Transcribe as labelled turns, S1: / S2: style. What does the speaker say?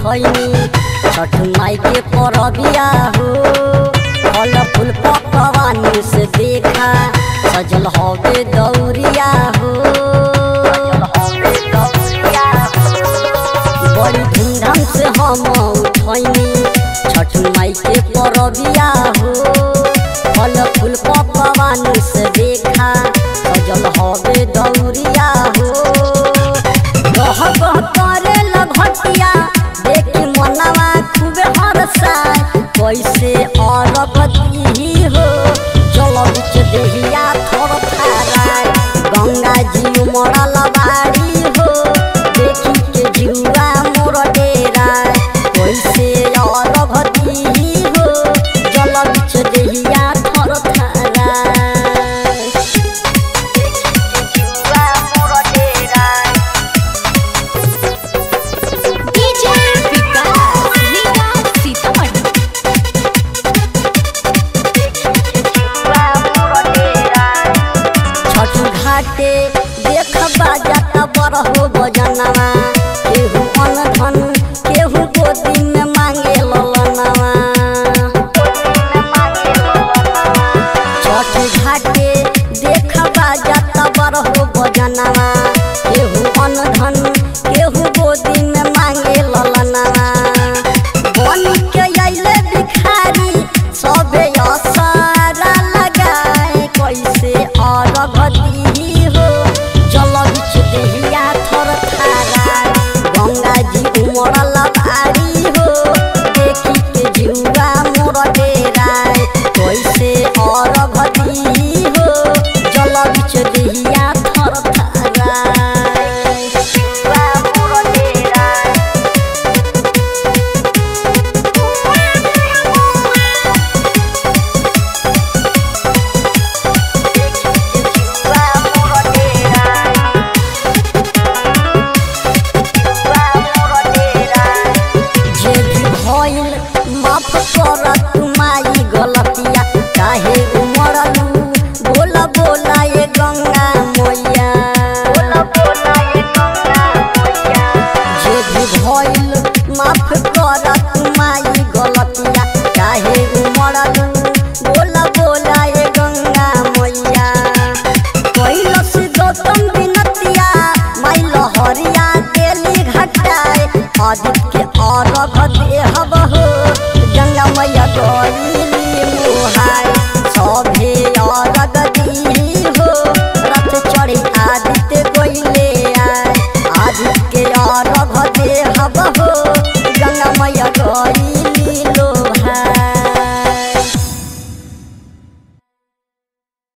S1: उठैनी छठ माई के परबिया हो फल फूल पकवानी से देखा सजल हवे दौरिया हो बड़ी धूमधाम से हम उठैनी छठ माई के परबिया हो फल फूल पकवानी से देखा सजल हवे दौरिया हो गह गह करे लगटिया देखी मनवा खूबे हरसाय कैसे अरब दी हो चल बिच देहिया थोर थाराय गंगा जी मरल बाड़ी हो देखी के जुआ मोर डेरा कैसे अरब दी हो चल बिच देहिया थोर थाराय जुआ मोर डेरा
S2: डीजे विकास लीगा सीतामढ़ी
S1: छठ घाटे देख बाजा बरहो बजनवा